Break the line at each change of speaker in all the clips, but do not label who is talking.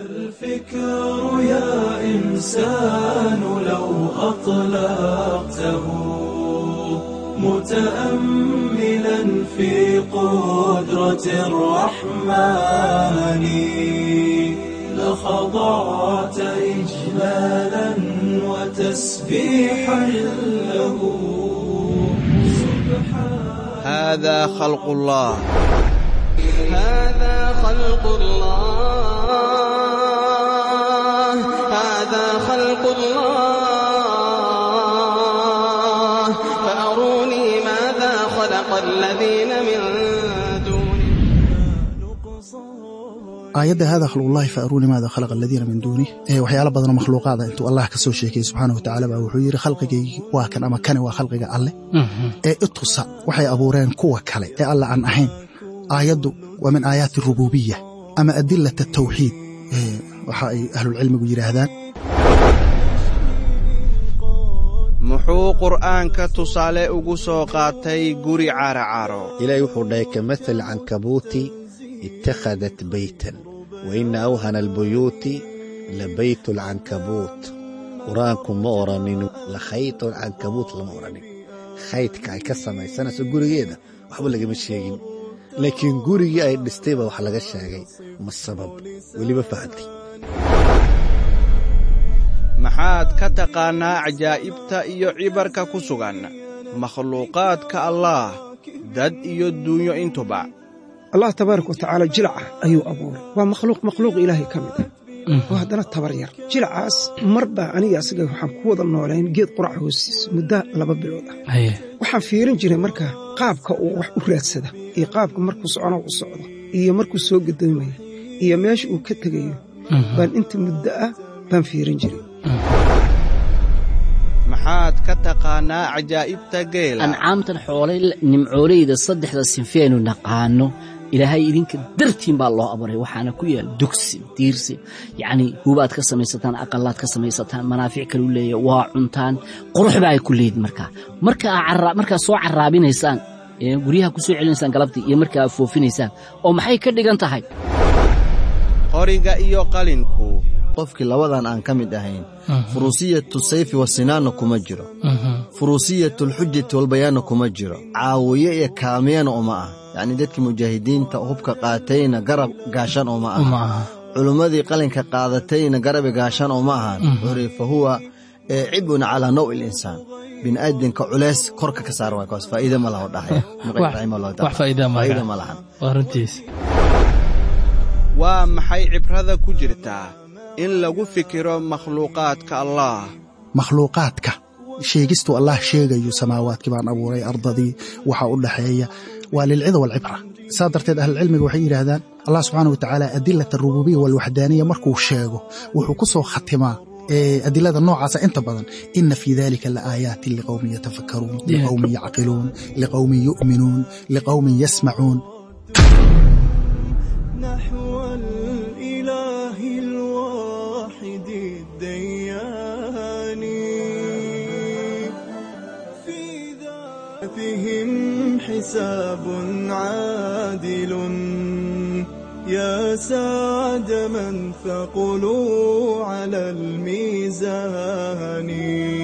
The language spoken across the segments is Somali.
الفكر يا إنسان لو أطلقته متأملا في قدرة الرحمن لخضعت إجلالا وتسبيحا له
هذا خلق الله
هذا خلق الله هذا خلق الله فأروني ماذا خلق الذين من دونه
aayadda hada khalqullahi fa aruuni maada khalaqa aladiina min duunih ee waxyaala badanoo makhluuqaada intuu allah ka soo sheekayey subxaana wa tacaala baa wuxuu yidhi khalqigaygii waa kan ama kani waa khalqiga alleh ee itusa waxay abuureen kuwa kale ee alle aan ahayn aayaddu waa min aayaati rububiya ama adilat atawxiid waxa ay ahlulcilmigu yidhaahdaan
muxuu qur'aanka tusaale ugu soo qaatay guri caracaro
ilaahay wuxuu dhahay kamathali cankabuuti ittakhadat beytan wa ina awhana albuyuuti la baytu alcankabuut qur-aanku ma odhanin la khaytu alcankabuut lama odhanin khaydka ay ka samaysanayso gurigeeda waxba lagama sheegin laakiin gurigii ay dhistay baa wax laga sheegay ma sabab weliba fahamtay
maxaad ka taqaannaa cajaa'ibta iyo cibarka ku sugan makhluuqaadka allaah dad iyo duunyo intuba
allah tabaaraka wa tacaala jilaca ayuu abuuray waa makhluuq makhluuq ilaahay ka mid ah oo haddana tabar yar jilacaas mar baa aniga asaga waxaan ku wada noolayn geed qurac hoostiisa muddo laba bilood ah waxaan fiirin jiray marka qaabka uu wax u raadsada iyo qaabka markuu socono u socdo iyo markuu soo gadoomaya iyo meesha uu ka tegayo baan inta muddo ah baan fiirin jiray
maxaad ka taqaannaa cajaa'ibta geela
ancaamtan xoolay nimcooleyda saddexda sinfeenu naqaano ilaahay idinka dartiin baa loo abuuray waxaana ku yaal dugsi diirsi yacnii hubaad ka samaysataan aqalaad ka samaysataan manaafic kalu leeya waa cuntaan quruxba ay ku leedin markaa markaa soo caraabinaysaan guryaha ku soo celinaysaan galabtii iyo markaa foofinaysaan oo maxay ka dhigan tahay
qoriga iyo qalinku
qofkii labadan aan ka mid ahayn furusiyatu sayfi wasinaanna kuma jiro furusiyatulxujati walbayaanna kuma jiro caawiye iyo kaamiyana uma ah yacnii dadkii mujaahidiinta hubka qaatayna garab gaashan uma aha culummadii qalinka qaadatayna garabi gaashan uma ahan wuxuuhi fa huwa cibun calaa naw ilinsaan bini'aadinka culeys korka ka saar waay kaas faa'iida ma laho dhahaya faa'iida ma lahan
waa maxay cibrada ku jirtaa in lagu fikiro makhluuqaadka allaah
makhluuqaadka sheegistuu allah sheegayo samaawaadkii baan abuuray ardadii waxa u dhaxeeya waa lilcida walcibra saa darteed ahlulcilmiga waxay yidhaahdaan allah subxaana wa tacaala adilat arububiya walwaxdaaniya markuu sheego wuxuu ku soo khatimaa adilada noocaasa inta badan ina fii dalika laaayaatin liqowmin yatafakkaruun liqowmin yacqiluun liqowmin yu'minuun liqowmin yasmacuun
نحو الإله الواحد الديان في ذاتهم حساب عادل يا سعد من ثقلوا على الميزان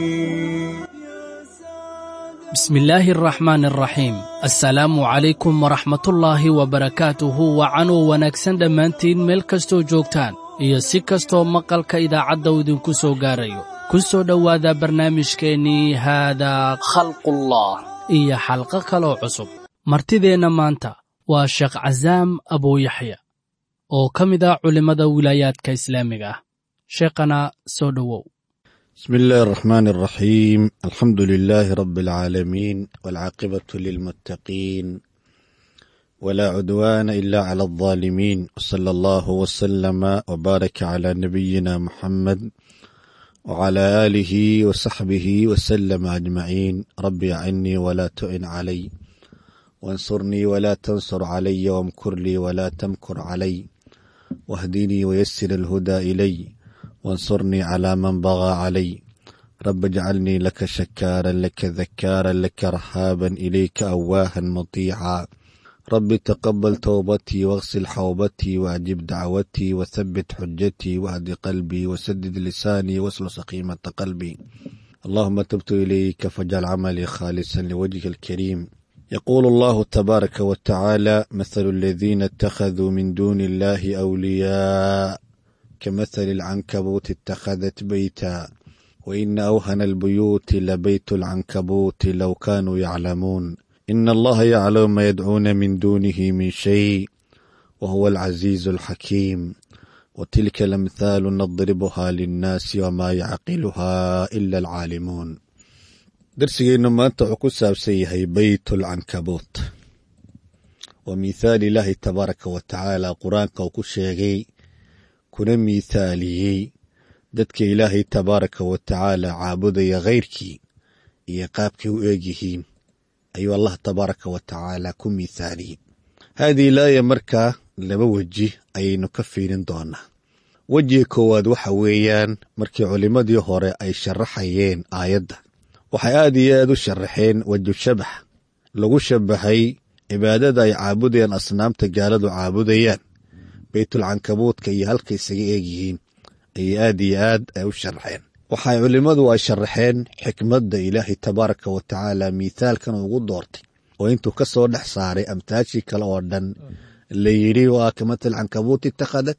بسم الله الرحمن الرحيم assalaamu calaykum waraxmatullaahi wabarakaatuhu wacanuu wanaagsan dhammaantiin meel kastoo joogtaan iyo si kastoo maqalka idaacadda uu idinku soo gaarayo ku soo dhowaada barnaamijkeennii haadaa khalqullah iyo xalqo kaloo cusub martideenna maanta waa sheekh casaam abuuyaxya oo ka mid ah culimmada wilaayaadka islaamiga ah sheekhana soo dhowow
بسم الله الرحمن الرحيم الحمد لله رب العالمين والعاقبة للمتقين ولا عدوان إلا على الظالمين وصلى الله وسلم وبارك على نبينا محمد وعلى آله وصحبه وسلم أجمعين رب أعني ولا تؤن علي وانصرني ولا تنصر علي وامكر لي ولا تمكر علي واهدني ويسر الهدى إلي وانصرني على من بغى علي رب اجعلني لك شكارا لك ذكارا لك رهابا إليك أواها مطيعا رب تقبل توبتي واغسل حوبتي وأجب دعوتي وثبت حجتي واهد قلبي وسدد لساني واسل سقيمة قلبي اللهم تبت إليك فاجعل عملي خالصا لوجهك الكريم يقول الله تبارك وتعالى مثل الذين اتخذوا من دون الله أولياء كمثل العنكبوت اتخذت بيتا وإن أوهن البيوت لبيت العنكبوت لو كانوا يعلمون إن الله يعلم ما يدعون من دونه من شيء وهو العزيز الحكيم وتلك الأمثال نضربها للناس وما يعقلها إلا العالمون درسigeennu maanta wuxuu ku saabsan yahay beyt lcankabuut waa mithaal ilaahi tabaaraka wa tacaala qur-aanka uu ku sheegay kuna mithaaliyey dadka ilaahay tabaaraka wa tacaala caabudaya khayrkii iyo qaabkay u eegyihiin ayuu allah tabaaraka wa tacaala ku mithaaliyey haadii laaya markaa laba weji ayaynu ka fiirin doonaa wejiga koowaad waxa weeyaan markii culimmadii hore ay sharaxayeen aayadda waxay aad iyo aad u sharaxeen weju shabax lagu shabaxay cibaadada ay caabudayaan asnaamta gaaladu caabudayaan beytulcankabuudka iyo halka isaga eegyihiin ayay aad iyo aad ay u sharaxeen waxay culimmadu ay sharaxeen xikmadda ilaahay tabaaraka wa tacaala mithaalkan ugu doortay oo intuu ka soo dhex saaray amtaashii kale oo dhan la yidhi waa kamatal cankabuut itakhadat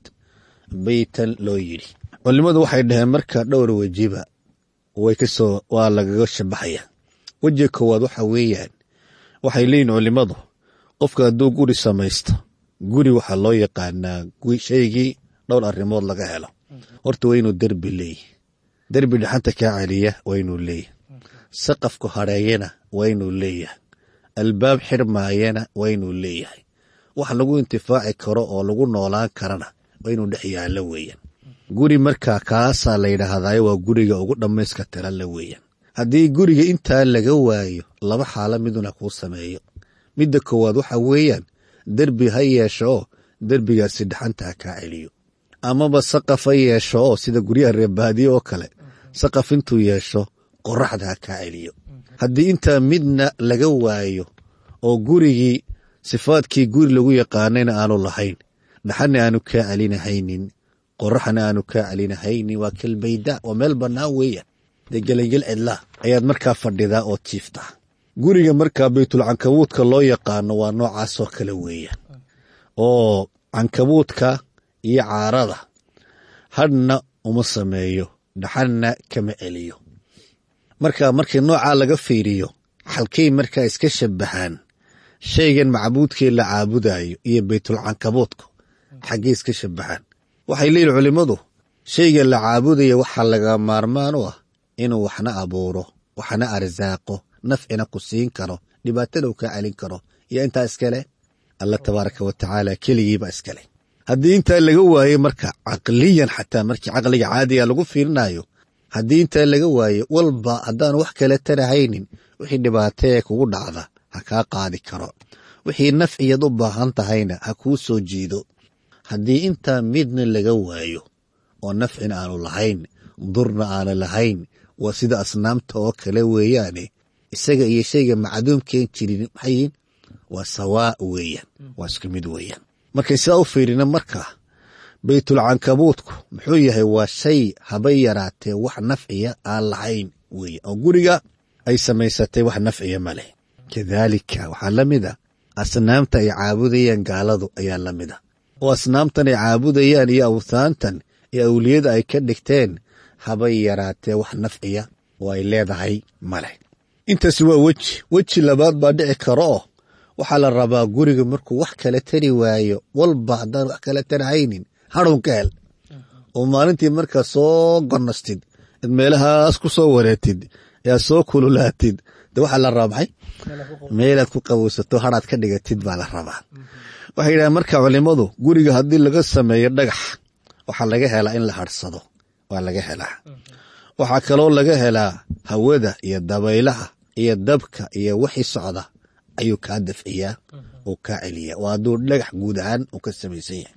beytan loo yidhi culimmadu waxay dhaheen marka dhowr wejiba way kasoo waa lagaga shabaxaya wejiga koowaad waxa weeyaan waxay leeyihin culimmadu qofka hadduu guri samaysto guri waxaa loo yaqaanaa shaygii dhowr arrimood laga helo horta waa inuu derbi leeyahy derbi dhaxanta kaa celiya waa inuu leeyahy saqafku hadheeyana waa inuu leeyahay albaab xirmaayana waa inuu leeyahay wax lagu intifaaci karo oo lagu noolaan karana waa inuu dhex yaallo weeyaan guri markaa kaasaa la yidhaahdayo waa guriga ugu dhammayska tiranla weeyaan haddii guriga intaa laga waayo laba xaalo miduna kuu sameeyo midda koowaad waxa weeyaan derbi ha yeesho oo derbigaasi dhaxanta ha kaa celiyo amaba saqaf ha yeesho oo sida guryaha reebaadiye oo kale saqaf intuu yeesho qoraxda ha kaa celiyo haddii intaa midna laga waayo oo gurigii sifaadkii guri lagu yaqaanayna aanu lahayn dhaxana aanu kaa celinahaynin qoraxna aanu kaa celinahaynin waa kalbayda waa meel bannaan weeyaan dee gelangel cidlaa ayaad markaa fadhidaa oo jiiftaa guriga markaa baytulcankabuudka loo yaqaano waa noocaasoo kale weeyaan oo cankabuudka iyo caarada hadhna uma sameeyo dhaxanna kama celiyo marka markii noocaa laga fiiriyo xalkay markaa iska shabaxaan shaygan macbuudkii la caabudayo iyo baytulcankabuudku xaggey iska shabaxaan waxay leeyihin culimmadu shayga la caabudaya waxaa laga maarmaan u ah inuu waxna abuuro waxna arsaaqo nafcina ku siin karo dhibaatana uu kaa celin karo iyo intaa iskale alla tabaaraka wa tacaala keligiiba iskale haddii intaa laga waayo marka caqliyan xataa markii caqliga caadiga lagu fiirinayo haddii intaa laga waayo walba haddaan wax kale tarahaynin wixii dhibaatee kugu dhacda ha kaa qaadi karo wixii nafciyad u baahan tahayna ha kuu soo jiido haddii intaa midna laga waayo oo nafcina aanu lahayn durna aana lahayn waa sida asnaamta oo kale weeyaane isaga iyo shayga macduumkeen jirin maxayiin waa sawaa weeyaan waa isku mid weeyaan markay sidaa u fiirina marka baytulcankabuudku muxuu yahay waa shay habay yaraatee wax nafciya aan lahayn weeye oo guriga ay samaysatay wax nafciya ma leh kadaalika waxaa la mid a asnaamta ay caabudayaan gaaladu ayaa la mid a oo asnaamtan ay caabudayaan iyo awthaantan iyo awliyada ay ka dhigteen habay yaraatee wax nafciya oo ay leedahay ma leh intaasi waa weji weji labaad baa dhici karo oo waxaa la rabaa guriga markuu wax kala tari waayo walba haddaan wax kala tarahaynin hadhown ka hel oo maalintii markaa soo gonastid ad meelahaas ku soo wareetid aad soo kululaatid de waxaa la rabaa maxay meelaad ku qabowsato hadhaad ka dhigatid baa la rabaa waxay yidhahaan marka culimadu guriga haddii laga sameeyo dhagax waxaa laga helaa in la hadhsado waa laga helaa waxaa kaloo laga helaa hawada iyo dabaylaha iyo dabka iyo wixii socda ayuu kaa dafciyaa oo kaa celiyaa waa hadduu dhagax guud ahaan uu ka samaysan yahay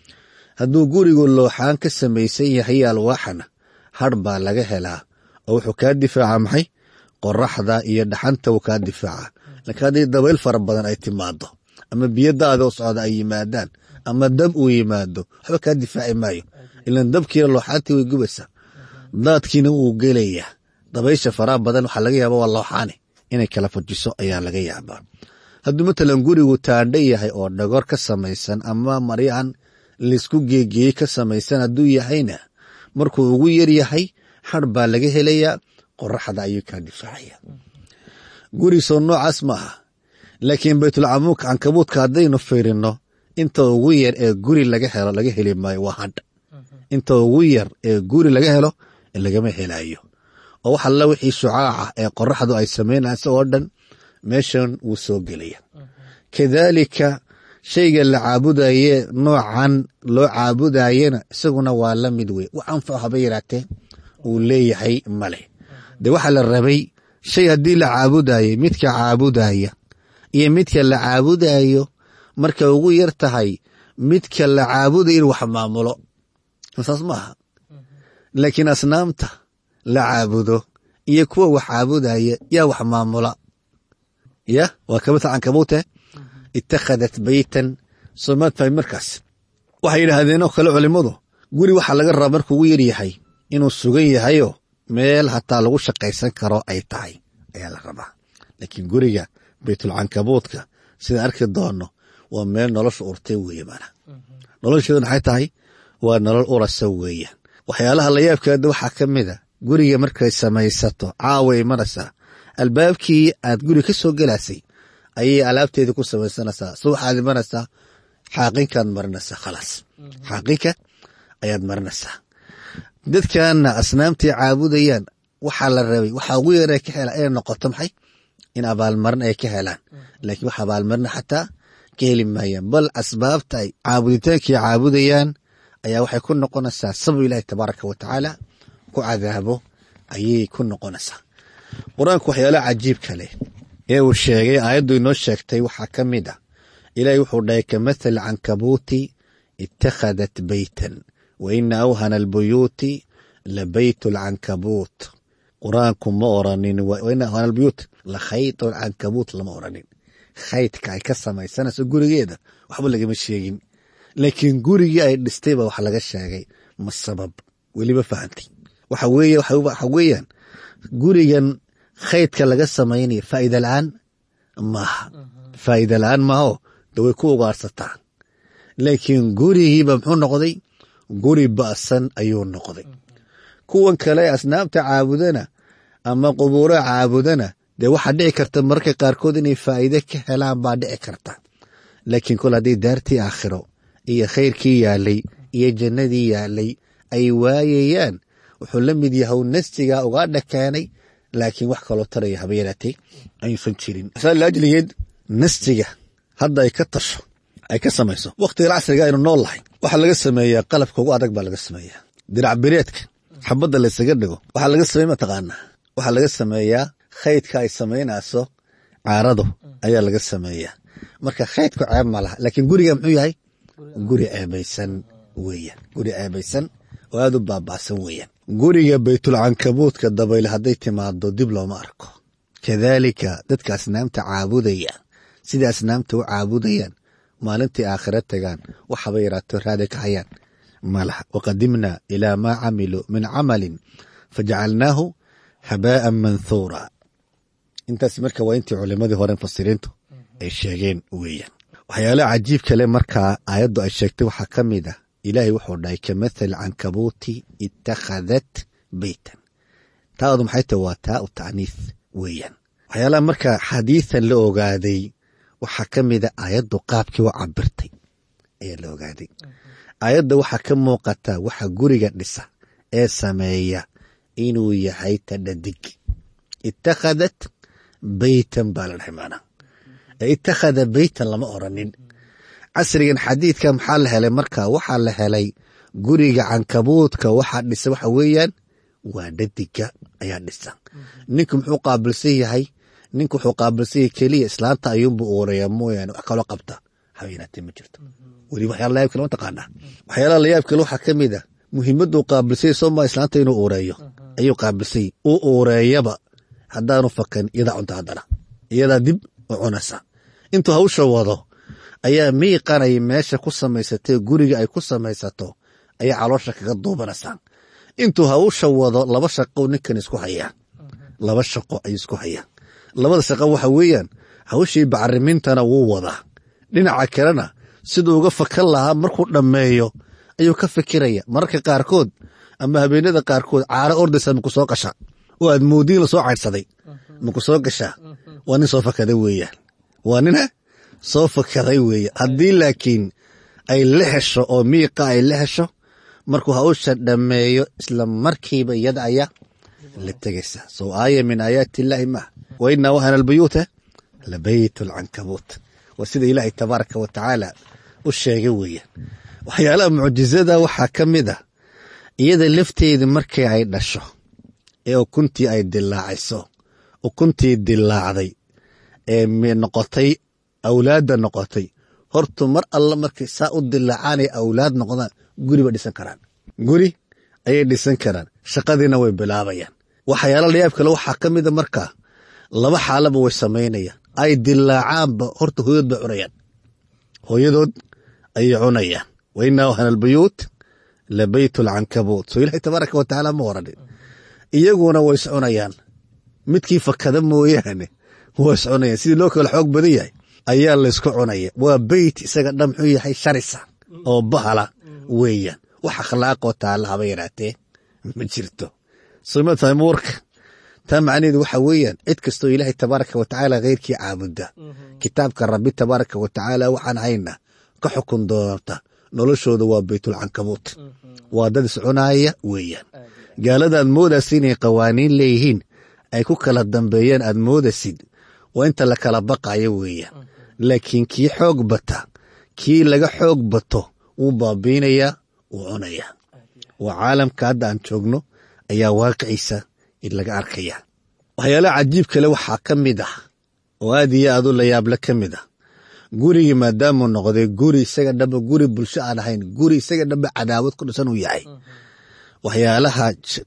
hadduu gurigu looxaan ka samaysan yahay alwaaxana har baa laga helaa oo wuxuu kaa difaaca maxay qoraxda iyo dhaxanta uu kaa difaaca laakiin haddii dabayl fara badan ay timaado ama biyadaada oo socda ay yimaadaan ama dab uu yimaado waxba kaa difaaci maayo ilan dabkiina looxaantii way gubaysaa daadkiina wuu gelayaa dabaysha faraha badan waxaa laga yaaba waa looxaane inay kala fajiso ayaa laga yaabaa hadduu matalan gurigu taandha yahay oo dhagor ka samaysan ama maryahan laysku geegeeyey ka samaysan hadduu yahayna markuu ugu yar yahay xar baa laga helayaa qoraxda ayuu kaa difaacaya gurigisoo noocaas ma aha laakiin baytulcamuuk cankabuudka haddaynu fiirino inta ugu yar ee guri laga helo laga heli maayo waa hadh inta ugu yar ee guri laga helo lagama helayo oo wax alla wixii shucaaca ee qoraxdu ay samaynaysa oo dhan meeshan wuu soo gelaya kadaalika shayga la caabudaye noocan loo caabudayena isaguna waa la mid wey wax anfaco haba yaraatee uu leeyahay male de waxaa la rabay shay haddii la caabudayo midka caabudaya iyo midka la caabudayo marka ugu yar tahay midka la caabudayo in wax maamulo saas maaha laakiin asnaamta la caabudo iyo kuwa wax caabudaya yaa wax maamula ya waa kamita cankabuute itakhadat beytan soomaad fahay markaas waxay yidhaahdeen oo kale culimmadu guri waxaa laga rabaa markuu ugu yar yahay inuu sugan yahayo meel hataa lagu shaqaysan karo ay tahay ayaa la rabaa laakiin guriga baytulcankabuudka sidaan arki doono waa meel nolosha urtay weeye mana nolosheedu maxay tahay waa nolol urasa weeyaan waxyaalaha layaabkeeda waxaa ka mid a guriga markay samaysato caawa imanaysaa albaabkii aad guri ka soo gelaysay ayay alaabteedii ku samaysanaysaa subaxaad imanaysaa xaaqinkaad marinaysaa khalaas xaaqinka ayaad marinaysaa dadkana asnaamtii caabudayaan waxaa la rabay waxaa ugu yara ka hela inay noqoto maxay in abaalmarin ay ka helaan laakiin wax abaalmarina xataa ka heli maayaan bal asbaabta ay caabuditaankii caabudayaan ayaa waxay ku noqonaysaa sabab ilaahi tabaaraka wa tacaala ku cadaabo ayay ku noqonaysaa qur-aanku waxyaalaha cajiibka leh ee uu sheegay aayaddu inoo sheegtay waxaa ka mid ah ilaahay wuxuu dhahay ka mathali cankabuuti itakhadat beytan wa ina awhana albuyuuti la beyt alcankabuut qur-aanku ma oranin waina awhana albuyuut la khayt alcankabuut lama oranin khaydka ay ka samaysanayso gurigeeda waxba lagama sheegin laakiin gurigii ay dhistay baa wax laga sheegay ma sabab weliba fahantay waxa weeye waxa weeyaan gurigan khaydka laga samaynaya faa'ida la-aan maaha faa'ida la-aan maaho de way ku ugaarsataa laakiin gurigiiba muxuu noqday guri ba'san ayuu noqday kuwan kale asnaamta caabudana ama qubuuraha caabudana dee waxaa dhici karta mararka qaarkood inay faa'iide ka helaan baa dhici karta laakiin kol haddii daartii aakhiro iyo khayrkii yaalay iyo jannadii yaalay ay waayayaan wuxuu la mid yahay nastigaa ugaadha keenay laakiin wax kaloo taraya haba yaraatee ayuusan jirin laajligeed nastiga hadda ay ka tasho ay ka samayso wakhtigan casriga aynu nool lahay waxaa laga sameeyaa qalabka ugu adag baa laga sameeyaa dirac bereedka xabadda laysaga dhigo waxaa laga sameey mataqaanaa waxaa laga sameeyaa khaydka ay samaynayso caaradu ayaa laga sameeyaa marka khaydku ceeb ma laha laakiin guriga muxuu yahay guri ceebaysan weeyaan guri ceebaysan oo aad u baaba'san weeyaan guriga baytulcankabuudka dabayle hadday timaado dib looma arko kadaalika dadka asnaamta caabudaya sida asnaamta u caabudayaan maalintii aakhira tagaan waxaba yaraato raada ka hayaan malaha waqadimna ilaa maa camiluu min camalin fajacalnaahu habaa'an manthuura intaas marka waa intii culimadii hore mufasiriintu ay sheegeen weeyaan waxyaalaha cajiib kale markaa aayaddu ay sheegtay waxaa ka mid ah ilaahay wuxuu dhahay ka mathal cankabuuti itakhadat beytan taadu maxay tahay waa taa u tacniis weeyaan waxyaalaha marka xadiisan la ogaaday waxaa ka mida aayaddu qaabkii u cabirtay ayaa la ogaaday aayadda waxaa ka muuqata waxa guriga dhisa ee sameeya inuu yahay tadhadig itakhadat beytan baa la dhahay maanaa itakhada beytan lama oranin casrigan xadiidka maxaa la helay marka waxaa la helay guriga cankabuudka waxaa dhisa waxa weeyaan waa dhadiga ayaa dhisa ninku muxuu qaabilsan yahay ninku wuxuu qaabilsan yahay keliya islaanta ayuunbu uurayaa mooyaane wax kaloo qabta haweenaatee ma jirto weli waxyaala layaab kale ma taqaanaa waxyaalaha layaab kale waxaa ka mid a muhiimaduu qaabilsanya sooma islaanta inuu uureeyo ayuu qaabilsanya u uureeyaba haddaanu fakan iyadaa cunta haddana iyadaa dib u cunaysa intuu hawsha wado ayaa miiqanay meesha ku samaysatay guriga ay ku samaysato ayaa caloosha kaga duubanaysaa intuu hawsha wado laba shaqo ninkan isku hayaa laba shaqo ay isku hayaan labada shaqo waxa weeyaan hawshii bacrimintana wuu wadaa dhinaca kalena siduu uga fakan lahaa markuu dhammeeyo ayuu ka fikiraya mararka qaarkood ama habeenada qaarkood caaro ordaysa maku soo gasha oo aad moodiin lasoo caydhsaday maku soo gashaa waa nin soo fakaday weeyaan waa nina soo fakaday weeye haddii laakiin ay la hesho oo miiqa ay la hesho markuu hawsha dhammeeyo isla markiiba iyada ayaa la tegaysaa soo aaya min aayaati illaahi maaha wa inaa wahana albuyuuta labayt alcankabuut waa sida ilaahay tabaaraka wa tacaala u sheegay weeyaan waxyaalaha mucjizada waxaa ka mid ah iyada lafteeda markii ay dhasho ee ukuntii ay dilaacayso ukuntii dilaacday ee noqotay awlaadda noqotay hortu mar alla markay saa u dilaacaanay awlaad noqdaan guri bay dhisan karaan guri ayay dhisan karaan shaqadiina way bilaabayaan waxyaala layaab kale waxaa ka mida markaa laba xaalaba way samaynayaan ay dilaacaanba horta hooyadood bay cunayaan hooyadood ayay cunayaan wa inaa wahana albuyuut la bayt alcankabuut soo ilaahay tabaaraka wa tacaala ma oranin iyaguna way iscunayaan midkii fakada mooyaane waa iscunayaan sidii loo kala xoog badan yahay ayaa laysku cunaya waa beyt isaga dhan muxuu yahay sharisa oo bahala weeyaan wax akhlaaqoo taalla haba yaraatee ma jirto soma fahmi warka taa macnaheedu waxa weeyaan cid kastoo ilaahay tabaaraka wa tacaala kheyrkii caabuda kitaabka rabbi tabaaraka wa tacaala waxaan hayna ka xukun doonta noloshooda waa beytulcankabuut waa dad iscunaaya weeyaan gaalada aad moodaysa inay qawaaniin leeyihiin ay ku kala dambeeyeen aad moodaysid waa inta la kala baqayo weeyaan laakiin kii xoog bata kii laga xoog bato wuu baabiinayaa wuu cunayaa waa caalamka hadda aan joogno ayaa waaqiciisa laga arkaya waxyaalaha cajiib kale waxaa ka mid ah oo aad iyo aad u layaable ka mid ah gurigii maadaamuu noqday guri isaga dhamba guri bulsho aan ahayn guri isaga dhamba cadaawad ku dhisan uu yahay waxyaalaha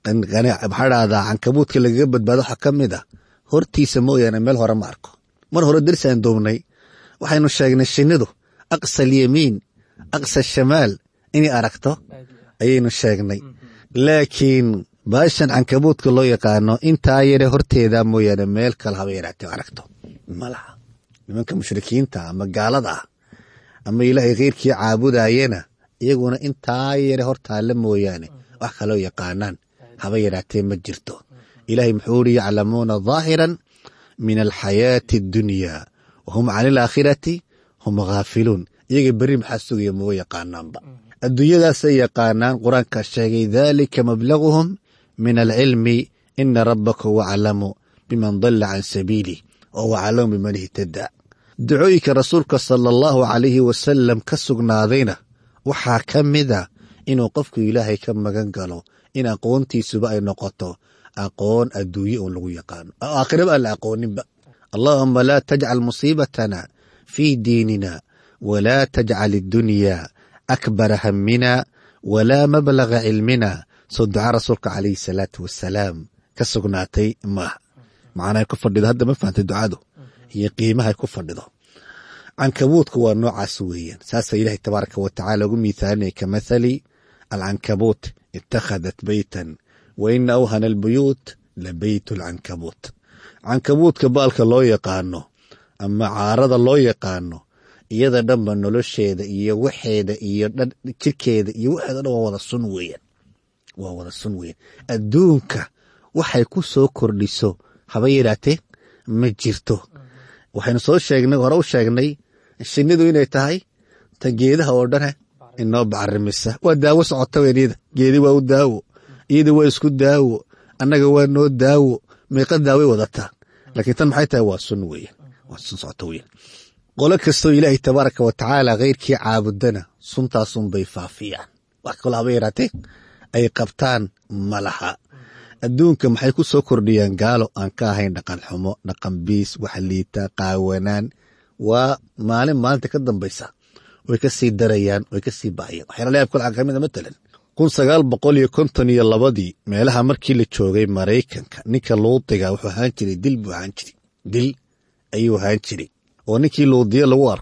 maxaa dhahdaa cankabuudka lagaga badbaado waxaa ka mid ah hortiisa mooyaane meel hore ma arko mar hore darisaan duubnay waxaynu sheegnay shinnidu aqsa alyamiin aqsa shamaal inay aragto ayaynu sheegnay laakiin baashan cankabuudka loo yaqaano intaa yare horteeda mooyaane meel kale haba yaraatee aragto malaha nimanka mushrikiinta ama gaalada ah ama ilaahay kheyrkii caabudayena iyaguna intaa yare hortaalla mooyaane wax kaloo yaqaanaan haba yaraatee ma jirto ilaahay muxuu uri yaclamuuna dhaahiran min alxayaati addunya wahum cani alaakhirati hum khaafiluun iyaga beri maxaa sugaya maba yaqaanaanba adduunyadaasay yaqaanaan qur-aankaa sheegay daalika mablaguhum min alcilmi ina rabbaka huwa aclamu biman dalla can sabiilih wa huwa aclamu biman ihtadaa ducooyinka rasuulka sala allahu calayhi wasalam ka sugnaadayna waxaa ka mida inuu qofku ilaahay ka magan galo in aqoontiisuba ay noqoto aqoon adduunye uun lagu yaqaano aakhiraba aan la aqooninba allaahuma laa tajcal musiibatana fii diinina walaa tajcal iddunya akbara hammina walaa mablaga cilmina soo ducaa rasuulka calayhi salaatu wasalaam ka sugnaatay maaha macnahay ku fadhido hadda ma fahamtay ducadu iyo qiimahay ku fadhido cankabuudka waa noocaas weeyaan saasa ilaahay tabaaraka wa tacaala ugu miithaalinaya ka mathali alcankabuut itakhadat beytan wa ina awhana albuyuut la beyt alcankabuut cankabuudka baalka loo yaqaano ama caarada loo yaqaano iyada dhanba nolosheeda iyo waxeeda iyo jirkeeda iyo waxeeda dhan waa wada sun weeyaan waa wada sun weeyaan adduunka waxay ku soo kordhiso haba yaraatee ma jirto waxaynu soo sheegnay hore u sheegnay shinnidu inay tahay ta geedaha oo dhane inoo bacarimisa waa daawo socota weyniyada geedi waa u daawo iyada waa isku daawo annaga waa noo daawo meeqa daaway wadataa laakiin tan maxay tahay waa sun weeyaan waa sun socota weeyaan qolo kastoo ilaahay tabaaraka wa tacaala kheyrkii caabudana suntaasunbay faafiyaan wax kaloo haba yaraatee ay qabtaan malaha adduunka maxay ku soo kordhiyaan gaalo aan ka ahayn dhaqan xumo dhaqan biis wax liita qaawanaan waa maalin maalinta ka dambaysa way ka sii darayaan way ka sii bahayaan waxyaala layaab kale ka mid a matalan kun sagaal boqol iyo konton iyo labadii meelaha markii la joogay maraykanka ninka luudiga wuxuu ahaan jiray dil buu ahaan jiray dil ayuu ahaan jiray oo ninkii luudiya lagu arko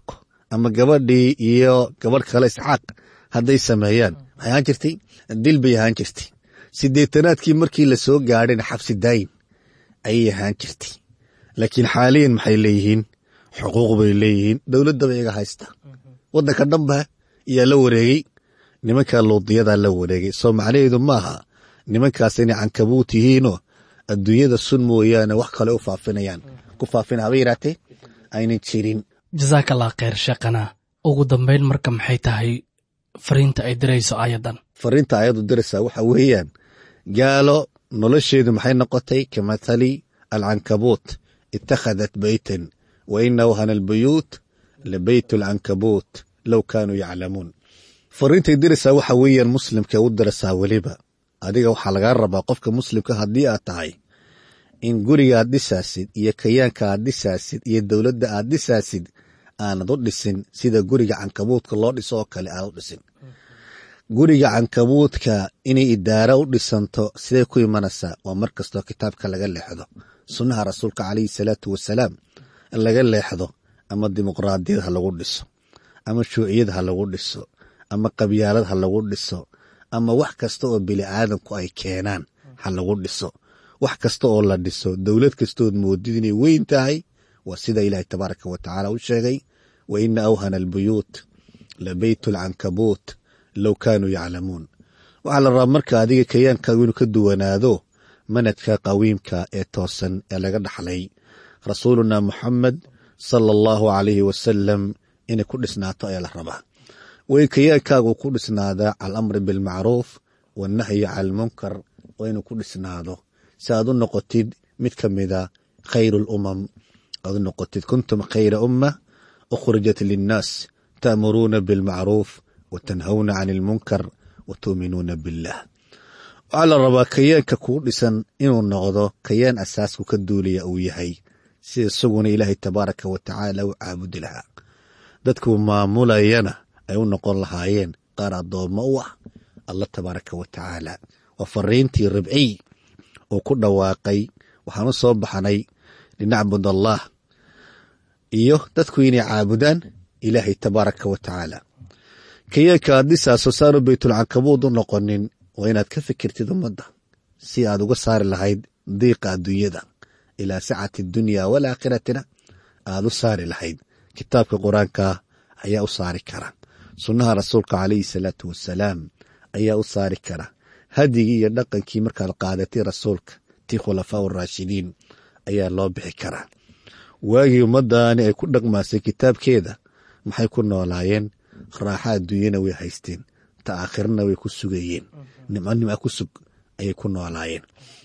ama gabadhii iyo gabadh kale isxaaq hadday sameeyaan maxay ahaan jirtay dil bay ahaan jirtay sideetanaadkii markii la soo gaadhayna xabsi daayin ayay ahaan jirtay laakiin xaaliyan maxay leeyihiin xuquuq bay leeyihiin dowladdaba iyaga haysta waddanka dhanba ayaa la wareegey nimanka luudiyadaa la wareegay soo macnaheedu maaha nimankaas inay cankabuut yihiinoo adduunyada sun mooyaane wax kale u faafinayaan ku faafina haba yaraatee aynan jirin
jasaakallah kheyr sheekhana ugu dambayn marka maxay tahay fariinta ay dirayso aayaddan
fariinta ayadu diraysaa waxa weeyaan gaalo nolosheedu maxay noqotay ka mathali alcankabuut itakhadat beytan wa ina wahana albuyuut labeyt alcankabuut low kaanuu yaclamuun fariintay diraysaa waxa weeyaan muslimka u diraysaa weliba adiga waxaa lagaa rabaa qofka muslimka haddii aad tahay in guriga aad dhisaasid iyo kayaanka aad dhisaasid iyo dowladda aad dhisaasid aanad u dhisin sida guriga cankabuudka loo dhiso oo kale aad u dhisin guriga cankabuudka inay idaara u dhisanto siday ku imanaysaa waa mar kastoo kitaabka laga leexdo sunnaha rasuulka calayhi salaatu wasalaam in laga leexdo ama dimuqraadiyad ha lagu dhiso ama shuuciyad ha lagu dhiso ama qabyaalad ha lagu dhiso ama wax kasta oo bini aadamku ay keenaan ha lagu dhiso wax kasta oo la dhiso dowlad kastood moodid inay weyn tahay waa sida ilaahay tabaaraka wa tacaala u sheegay wa ina awhana albuyuut la beytu alcankabuut low kaanuu yaclamuun waxaa la rabaa marka adiga kayaankaagu inuu ka duwanaado manadka qawiimka ee toosan ee laga dhaxlay rasuuluna muxamed sala allahu calayhi wasalam inay ku dhisnaato ayaa la rabaa way kayaankaagu ku dhisnaadaa cala alamri bilmacruuf wannahyi cala almunkar waa inuu ku dhisnaado si aad u noqotid mid ka mida khayru lumam aad u noqotid kuntum khayra umma ukhrijat linnaas ta'muruuna bilmacruuf wa tanhawna can ilmunkar wa tu'minuuna billah waxaa la rabaa kayaanka kuu dhisan inuu noqdo kayaan asaasku ka duulaya uu yahay sida isaguna ilaahay tabaaraka wa tacaala u caabudi lahaa dadkuu maamulayana ay u noqon lahaayeen qaar addoommo u ah allah tabaaraka wa tacaala waa fariintii ribciy uu ku dhawaaqay waxaan u soo baxnay linacbud allah iyo dadku inay caabudaan ilaahay tabaaraka wa tacaala kayaanka aad dhisaaso saanu beytulcankabuud u noqonin waa inaad ka fikirtid ummadda si aad uga saari lahayd diiqa adduunyada ilaa sacati dunya walaaakhiratina aad u saari lahayd kitaabka qur-aanka ayaa u saari kara sunnaha rasuulka calayhi salaatu wasalaam ayaa u saari kara hadigii iyo dhaqankii markaad qaadatay rasuulka tii khulafaa uraashidiin ayaa loo bixi karaa waagii ummaddaani ay ku dhaqmaasay kitaabkeeda maxay ku noolaayeen raaxa adduunyana way haysteen ta aakhirana way ku sugayeen nimco nimca ku sug ayay ku noolaayeen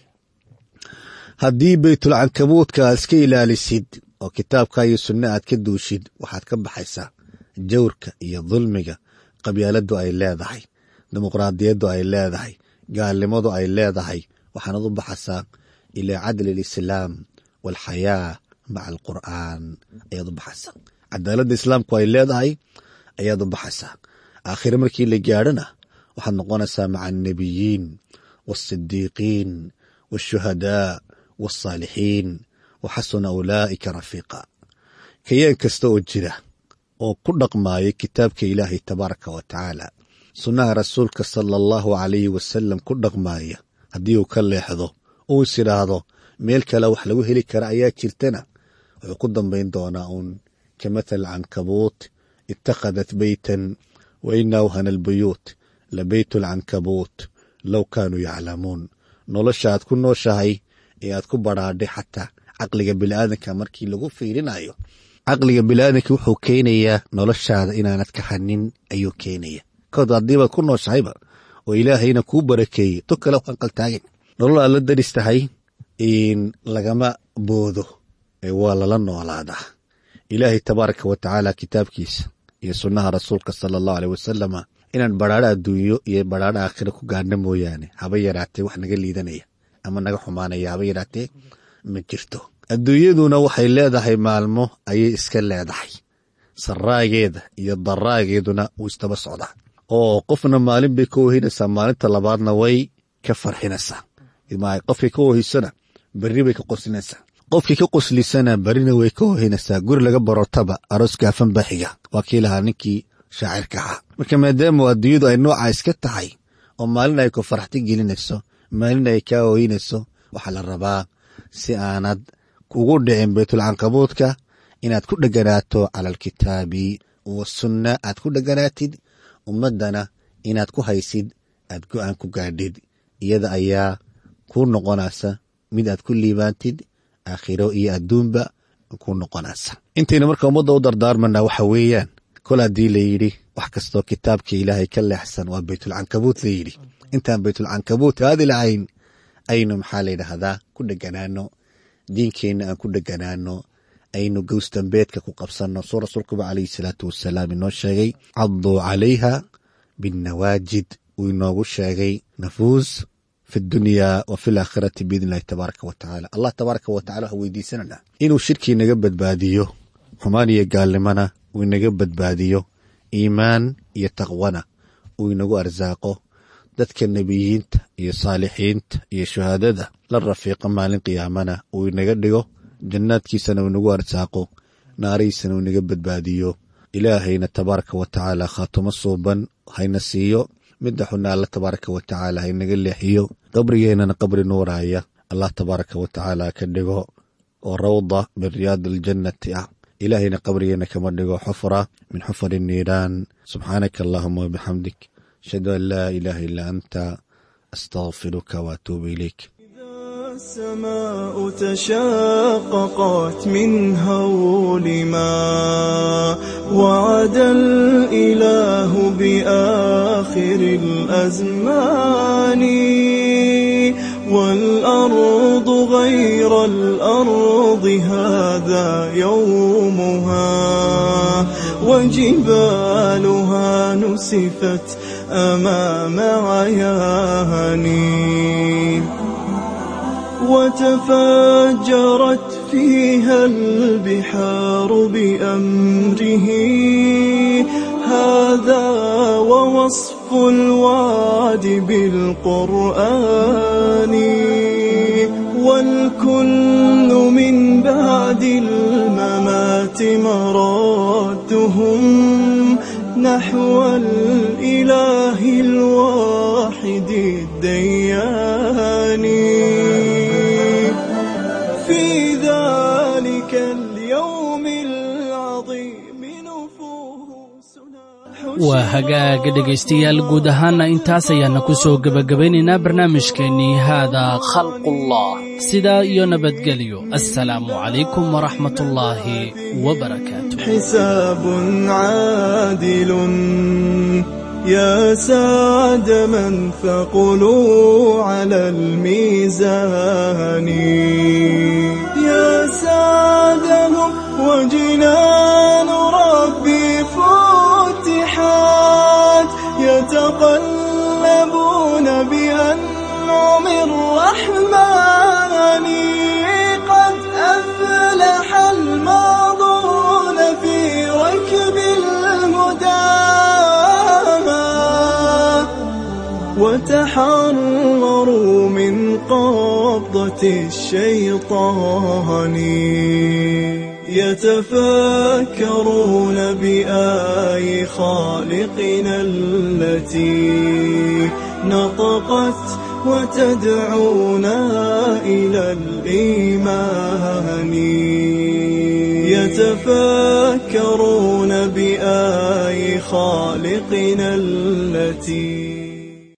haddii beytulcankabuudka aad iska ilaalisid oo kitaabka iyo sunna aad ka duushid waxaad ka baxaysaa jawrka iyo dulmiga qabyaaladu ay leedahay dimuqraadiyaddu ay leedahay gaalnimadu ay leedahay waxaanad u baxaysaa ilaa cadli alislaam waalxayaa maca alqur'aan ayaad u baxaysaa cadaaladda islaamku ay leedahay ayaad u baxaysaa aakhire markii la gaadhona waxaad noqonaysaa maca alnebiyiin waasidiiqiin waashuhadaa waasaalixiin wa xasuna ulaa'ika rafiiqa kayaan kasta oo jira oo ku dhaqmaaya kitaabka ilaahay tabaaraka wa tacaala sunnaha rasuulka sala allahu calayhi wasalam ku dhaqmaaya haddii uu ka leexdo uu is idhaahdo meel kale wax lagu heli kara ayaa jirtana wuxuu ku dambayn doonaa uun ka mathal cankabuut itakhadat beytan wa ina awhana albuyuut la beytu alcankabuut low kaanuu yaclamuun nolosha aad ku nooshahay ee aad ku badhaadhay xataa caqliga biniaadanka markii lagu fiirinayo caqliga biniaadanka wuxuu keenayaa noloshaada inaanad kahanin ayuu keenaya kood haddiibaad ku nooshahayba oo ilaahayna kuu barakeeyey to kale waan qaltaagan nolol aad la daris tahay lagama boodo waa lala noolaadaa ilaahay tabaaraka wa tacaala kitaabkiisa iyo sunnaha rasuulka sala allahu aleh wasalama inaan badhaadho adduunyo iyo badhaadho aakhira ku gaadhna mooyaane haba yaraatee wax naga liidanaya ama naga xumaanaya haba yaraatee ma jirto adduunyaduna waxay leedahay maalmo ayay iska leedahay saraageeda iyo daraageeduna wuu istaba socdaa oo qofna maalin bay ka ohinaysaa maalinta labaadna way ka farxinaysaa qofkay ka ohisona berri bay ka qosinaysaa qofkii ka qoslisana barina way ka hohinaysaa guri laga barortaba aroos gaafan baa xiga waa kii lahaa ninkii shaacirka ahaa marka maadaama adduunyadu ay noocaa iska tahay oo maalin ay ku faraxti gelinayso maalin ay kaa hoynayso waxaa la rabaa si aanad kugu dhicin baytulcankabuudka inaad ku dheganaato cala alkitaabi wasunna aad ku dheganaatid ummaddana inaad ku haysid aad go'aan ku gaadhid iyada ayaa kuu noqonaysa mid aad ku liibaantid aakhiro iyo adduunba kuu noqonaysa intayna marka ummadda u dardaarmana waxa weeyaan kol haddii layidhi wax kastoo kitaabka ilaahay ka leexsan waa baytulcankabuut layidhi intaan baytulcankabuut aadi lahayn aynu maxaa layidhaahdaa ku dheganaano diinkeenna aan ku dheganaano aynu gowsdambeedka ku qabsanno suu rasuulkuba calayhi salaatu wasalaam inoo sheegay cadduu calayha binnawaajid uu inoogu sheegay nafuus fi dunyaa wa fi laakhirati biidn illahi tabaaraka wa tacaala allah tabaaraka wa tacala waxaa weydiisananaa inuu shirkii naga badbaadiyo xumaan iyo gaalnimana uu inaga badbaadiyo iimaan iyo taqwana uu inagu arsaaqo dadka nebiyiinta iyo saalixiinta iyo shuhaadada la rafiiqa maalin qiyaamana uu inaga dhigo jannaadkiisana uu inagu arsaaqo naarihiisana uu inaga badbaadiyo ilaahayna tabaaraka wa tacaala khaatumo suuban hayna siiyo midda xuna alla tabaaraka wa tacaala haynaga leexiyo qabrigeennana qabri nuuraya allah tabaaraka wa tacaala ka dhigo oo rawda min riyaadi aljannati ah ilaahayna qabrigeenna kama dhigo xufra min xufari niiraan subxaanaka allahuma wabixamdik ashhadu an laa ilaaha illaa anta astaqfiruka waatuubu ilayk
السماء تشاققت من هول ما وعد الإله بآخر الأزمان والأرض غير الأرض هذا يومها وجبالها نسفت أمام عياني وتفجرت فيها البحار بأمره هذا ووصف الوعد بالقرآن والكل من بعد الممات مرادهم نحو الإله الواحد الديان في ذلك اليوم العظيم نفوسنا
waa hagaaga dhegaystayaal guud ahaana intaas ayaana ku soo gebagabaynaynaa barnaamijkeennii haadaa khalqullah sidaa iyo nabadgelyo assalaamu calaykum waraxmatullaahi wabarakaatu
حساب عادل يا سعد من ثقلوا على الميزان يا سعدهم وجنان ربي فتحات يتقلبون بأنعم الرحمن قد أفلح الماضون في ركب الهدى وتحرروا من قبضة الشيطان يتفكرون بآي خالقنا التي نطقت وتدعونا إلى الإيمان يتفكرون بآي خالقنا التي